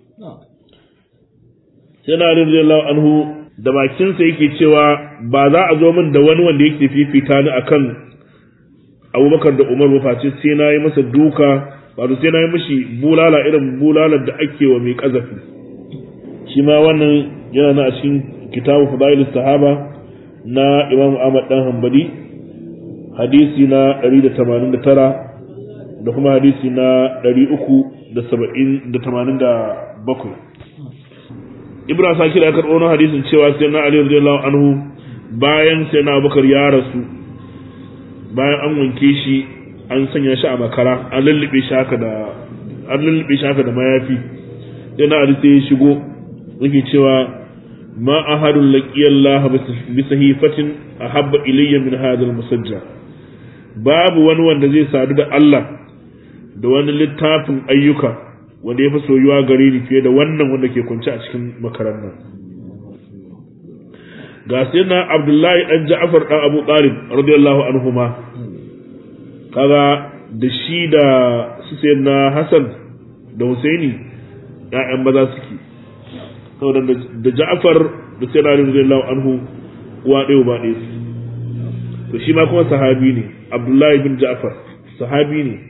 sai na radiyallahu anhu da bakinsa yake cewa ba za a zo min da wani wanda yake fifita ni akan abubakar da umar ba face sai na yi masa duka wato sai na yi mashi bulala irin bulalar da ake wa mai kazafi shi ma wannan yana na a cikin kitabu fadail sahaba na imam ahmad dan hanbali hadisi na 189 da kuma hadisi na 387 Ibrahim Sakir ya karɓo na hadisin cewa sai na Ali radiyallahu anhu bayan sai na Abubakar ya rasu bayan an wanke shi an sanya shi a makara an lullube shi haka da an lullube shi haka da mayafi sai na Ali sai ya shigo yake cewa ma ahadun laqiyallah bi sahifatin ahabba ilayya min hadha al-musajja babu wani wanda zai sadu da Allah da wani littafin ayyuka wanda ya fi soyuwa gare ni fiye da wannan wanda ke kwance a cikin makaran nan ga sai na abdullahi dan ja'far dan abu talib radiyallahu anhuma kaga da shi da su sai na hasan da husaini ya'yan maza suke saboda da ja'far da sai na radiyallahu anhu uwa ɗaya ba ɗaya to shi ma kuma sahabi ne abdullahi bin ja'far sahabi ne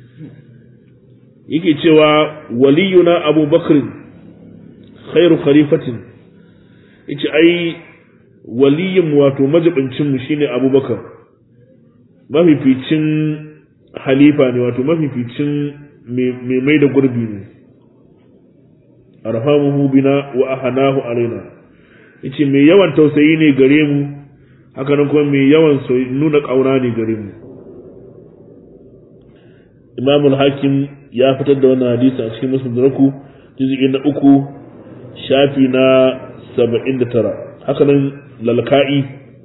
yake cewa waliyuna abu bakrin khairu khalifatin yace ai waliyin wato majibincinmu shine abubakar mafificin halifa ne wato mafificin mai mai da gurbi ne arhamuhu bina wa ahanahu alaina yace mai yawan tausayi ne gare mu haka nan kuma mai yawan nuna kauna ne gare mu imamul hakim ya fitar da wannan hadisi a cikin muslim raku juz'i na uku shafi na saba'in da tara haka nan lalka'i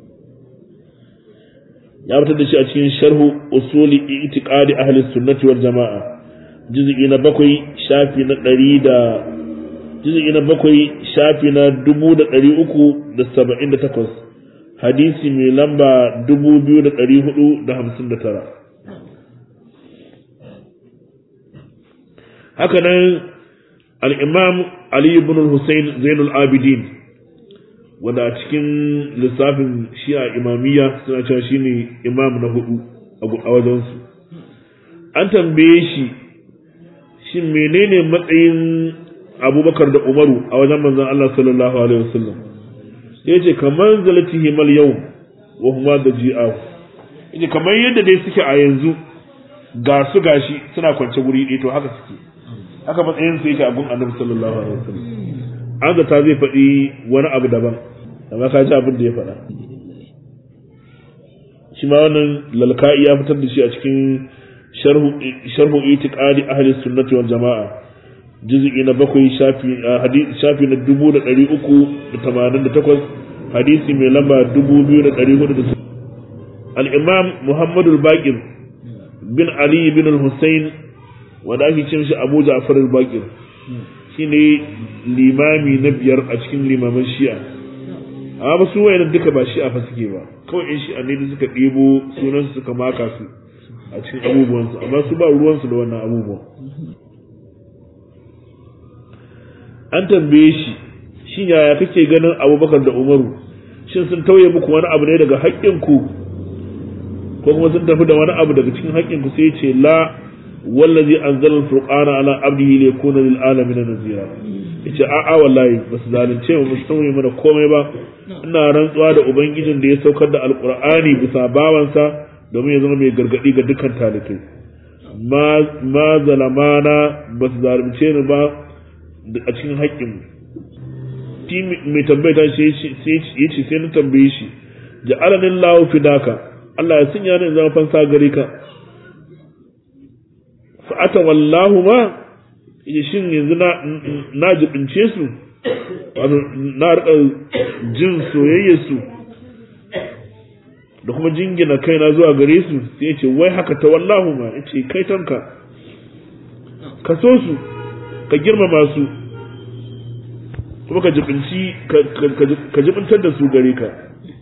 ya fitar da shi a cikin sharhu usuli itiqadi ahli sunnati wal jama'a juz'i na bakwai shafi na ɗari da juz'i na bakwai shafi na dubu da ɗari uku da saba'in da takwas hadisi mai lamba 2459 haka nan al'imam Ali ibn Hussein Zainul Abidin wanda a cikin lissafin shi'a imamiyya suna cewa shi ne imam na hudu a wajensu an tambaye shi shi menene matsayin abubakar da umaru a wajen manzan Allah sallallahu alaihi wasallam ya ce kamar zalatihi mal yau wa huma da ji'ahu ya ce kamar yadda dai suke a yanzu ga su gashi suna kwance guri ɗaya to haka suke haka matsayin su yake a gun annabi sallallahu alaihi wasallam an zata zai faɗi wani abu daban amma ka ji abin da ya faɗa shi ma wannan lalka'i ya fitar da shi a cikin sharhu itiqadi ahli sunnati wal jama'a juz'i na bakwai shafi shafi na dubu da ɗari uku da tamanin da takwas hadisi mai lamba dubu biyu da ɗari hudu da al-imam muhammadu al-baqir bin ali bin al-husayn wanda ake cin shi abu ja'far al-baqir shine limami na biyar a cikin limaman shi'a amma ba su wayannan duka ba shi'a fa suke ba kawai in shi'a ne da suka ɗebo sunan su suka maka su a cikin abubuwansu amma su ba ruwansu da wannan abubuwan an tambaye shi shin yaya kake ganin abubakar da umaru shin sun tauye muku wani abu ne daga haƙƙinku ko kuma sun tafi da wani abu daga cikin haƙƙinku sai ce la wallazi anzala al-furqana ala abdihi li yakuna lil alamin nazira yace a a wallahi basu zalunce mu musu tauye mana komai ba ina rantsuwa da ubangijin da ya saukar da alqur'ani bisa bawansa domin ya zama mai gargadi ga dukkan talibai ma zalamana basu zalunce ni ba a cikin haƙƙin shi mai tambayta shi ya ce sai na tambaye shi ja'alanin lahu fidaka Allah ya sanya ni zama fansa gare ka fa'ata wallahu ma ya shin yanzu na jibince su na rika jin soyayya su da kuma jingina kaina zuwa gare su sai ya ce wai haka ta wallahu ma ya ce kai tanka ka so su ka girmama su kuma ka jibinci ka jibintar da su gare ka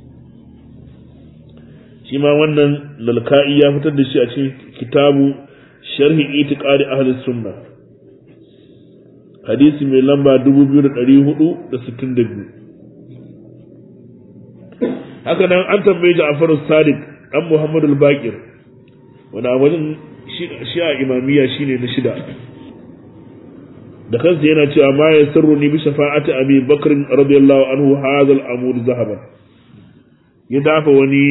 shi ma wannan lalka'i ya fitar da shi a cikin kitabu sharhi itiqadi ahli sunna hadisi mai lamba 2462 haka nan an tambaye Ja'far Sadiq dan Muhammad al-Baqir wanda a wajen shi'a imamiyya shine na shida da kansa yana cewa ma ya sirru ni bi shafa'ati abi bakr radiyallahu anhu hadha al-amud zahaban ya dafa wani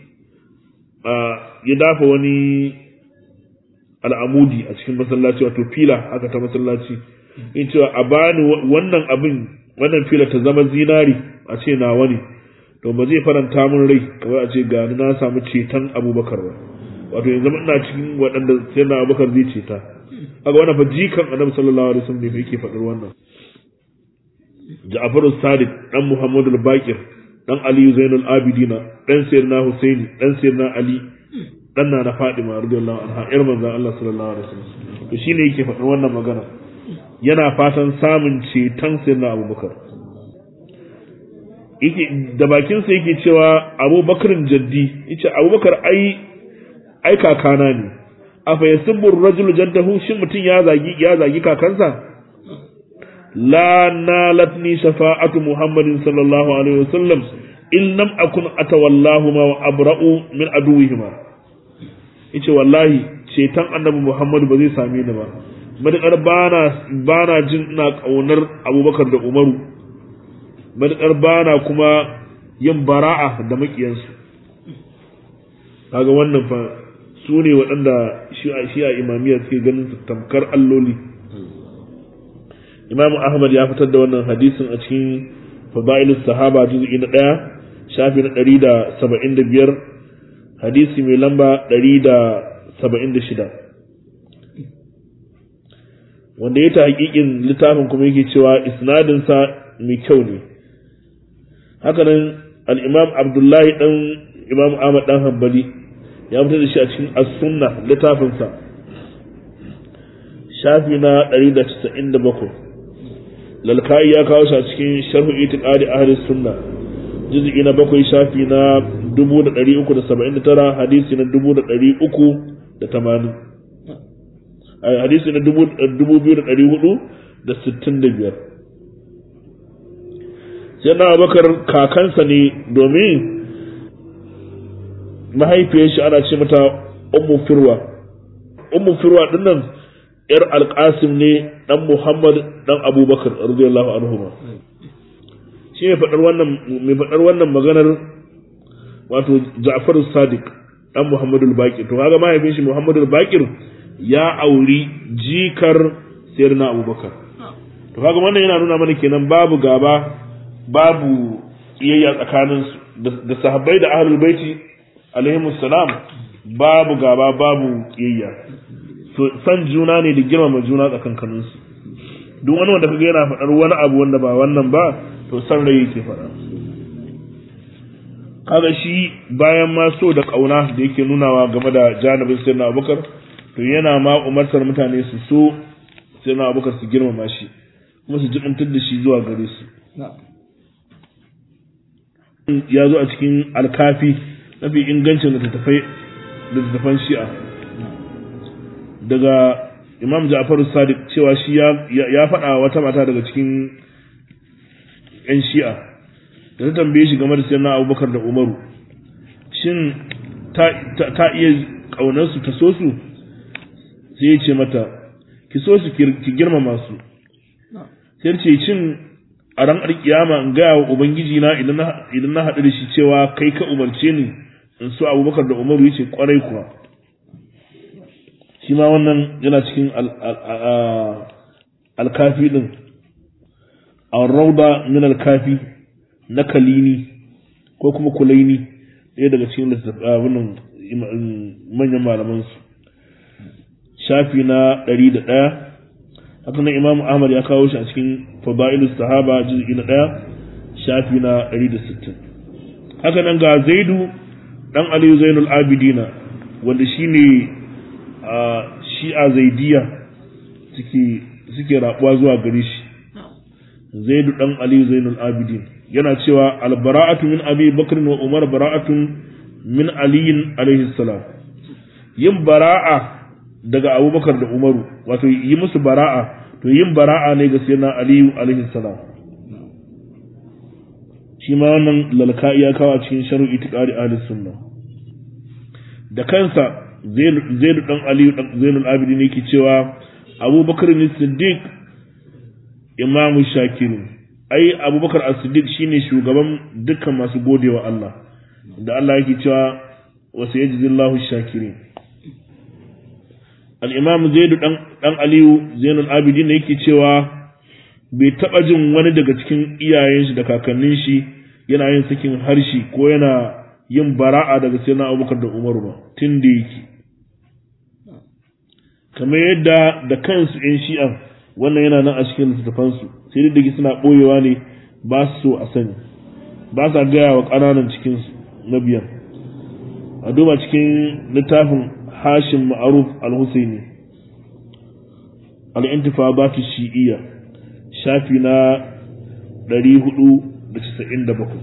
ya dafa wani al'amudi a cikin masallaci wato fila haka ta masallaci in cewa a bani wannan abin wannan fila ta zama zinari a ce nawa ne to ba zai faranta min rai kawai a ce gani na samu ceton abubakar ba wato yanzu ina cikin waɗanda sai na abubakar zai ceta aga wannan fa jikan annabi sallallahu alaihi wasallam ne yake faɗar wannan Ja'far as-Sadiq dan Muhammad al-Baqir dan Ali Zainul Abidina dan Sayyidina Husaini dan Sayyidina Ali dan na Fatima radiyallahu anha ir manzon Allah sallallahu alaihi wasallam to shine yake faɗar wannan magana yana fatan samun ceton Sayyidina Abubakar yake da bakin sa yake cewa Abubakarin jaddi yace Abubakar ai ai kakana ne afa yasubbu ar-rajulu jaddahu shin mutun ya zagi ya zagi kakansa la nalatni shafa'atu muhammadin sallallahu alaihi wasallam in lam akun atawallahu ma wa abra'u min aduwihima yace wallahi ceton annabi muhammadu ba zai same ni ba madakar bana bana jin ina kaunar abubakar da umaru madakar bana kuma yin bara'a da makiyansu kaga wannan fa su ne waɗanda shi'a imamiyya suke ganin su tamkar alloli imamu ahmad ya fitar da wannan hadisin a cikin fadailus sahaba juz'i na ɗaya shafi na ɗari da saba'in da biyar hadisi mai lamba ɗari da saba'in da shida wanda ya ta hakikin littafin kuma yake cewa isnadinsa mai kyau ne hakanan al-imam abdullahi dan imam ahmad dan hanbali ya fitar da shi a cikin as-sunna littafinsa shafi na 197 lalkai ya kawo shi a cikin sharhu itiqadi ahli sunna juz'i na bakwai shafi na 379 hadisi na 380 hadisi na 2465 sai na bakar kakansa ne domin mahaifiyar shi ana ce mata ummu firwa ummu firwa dinnan yar alƙasim ne dan muhammad dan abubakar radiyallahu anhu shi mai faɗar wannan mai faɗar wannan maganar wato Ja'far Sadiq dan Muhammadu Bakir to kaga mahaifin shi Muhammadu Bakir ya auri jikar Sayyidina Abubakar to kaga wannan yana nuna mana kenan babu gaba babu iyayya tsakanin da sahabbai da ahlul baiti alaihimus salam babu gaba babu iyayya so san juna ne da girmama juna tsakankanin su duk wani wanda kaga yana faɗar wani abu wanda ba wannan ba to san rai yake faɗa kaga shi bayan ma so da ƙauna da yake nunawa game da janibin sayyidina abubakar to yana ma umartar mutane su so sayyidina abubakar su girmama shi kuma su jibintar da shi zuwa gare su ya zo a cikin alkafi mafi ingancin littattafan shi'a daga imam ja'faru sadiq cewa shi ya faɗa wata mata daga cikin 'yan shi'a da ta tambaye shi game da sayyidina abubakar da umaru shin ta iya ƙaunarsu ta so su sai ya ce mata ki so su ki girmama su sai ce cin a ran alkiyama in gaya wa ubangiji na idan na haɗu da shi cewa kai ka umarce ni in so abubakar da umaru ya ce kwarai kuwa shi ma wannan yana cikin alkafi din a rauda min alkafi na kalini ko kuma kulaini ɗaya daga cikin littattafan manyan malamansu shafi na ɗari da ɗaya haka nan imamu ahmad ya kawo shi a cikin fada'ilu sahaba juz'i na ɗaya shafi na ɗari da sittin haka nan ga zaidu ɗan aliyu zainul abidina wanda shi ne shi'a zaidiya suke rabuwa zuwa gare shi zaidu ɗan aliyu zainul abidin yana cewa albara'atu min abi bakr wa umar bara'atun min aliyin alaihi salam yin bara'a daga abubakar da umaru wato yi musu bara'a to yin bara'a ne ga sayyidina aliyu alaihi salam shi ma wannan lalka ya kawo a cikin sharu itiqari ahli sunna da kansa zaidu dan aliyu dan zainul abidin ne yake cewa abubakar ne siddiq imamu shakirin ai abubakar as-siddiq shine shugaban dukkan masu godewa Allah da Allah yake cewa wasu yajzillahu shakirin al-imam zaid dan dan aliyu zainul abidin ne yake cewa bai taba jin wani daga cikin iyayen shi da kakannin shi yana yin sakin harshe ko yana yin bara'a daga sayyidina abubakar da umar ba tun da yake kamar yadda da kansu yan shi'an wannan yana nan a cikin littattafansu sai dai dake suna ɓoyewa ne ba su so a sani ba sa gaya wa ƙananan cikinsu na biyan a duba cikin littafin hashim ma'aruf al-husaini al-intifadatu shi'iyya shafi na 497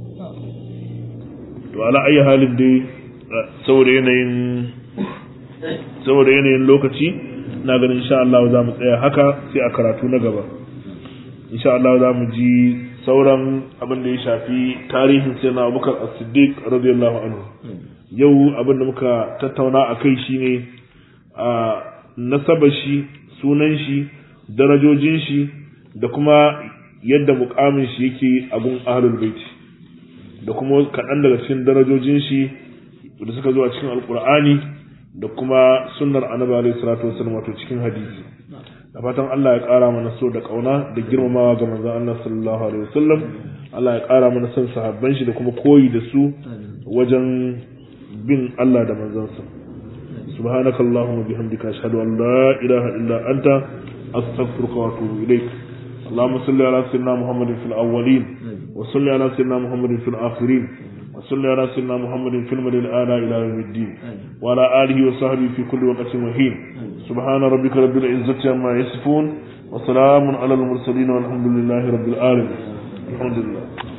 to ala ayi halin dai saboda yanayin saboda yanayin lokaci na ganin insha Allah za mu tsaya haka sai a karatu na gaba insha Allah za mu ji sauran abin da ya shafi tarihin sai na abubakar as-siddiq radiyallahu anhu yau abin da muka tattauna a kai shine a nasabar shi sunan shi darajojin shi da kuma yadda mukamin shi yake a gun ahlul baiti da kuma kaɗan daga cikin darajojin shi da suka zo a cikin alkur'ani da kuma sunnar annabi alaihi salatu wasallam wato cikin hadisi da fatan Allah ya ƙara mana so da ƙauna da girmamawa ga manzon Allah sallallahu alaihi wasallam Allah ya ƙara mana son sahabban shi da kuma koyi da su wajen bin Allah da manzansa subhanakallahumma bihamdika ashhadu an la ilaha illa anta astaghfiruka wa atubu ilaik اللهم صل على سيدنا محمد في الأولين وصل على سيدنا محمد في الآخرين وصل على سيدنا محمد في المدى الآن إلى يوم الدين وعلى آله وصحبه في كل وقت وحين سبحان ربك رب العزة عما يصفون وسلام على المرسلين والحمد لله رب العالمين الحمد لله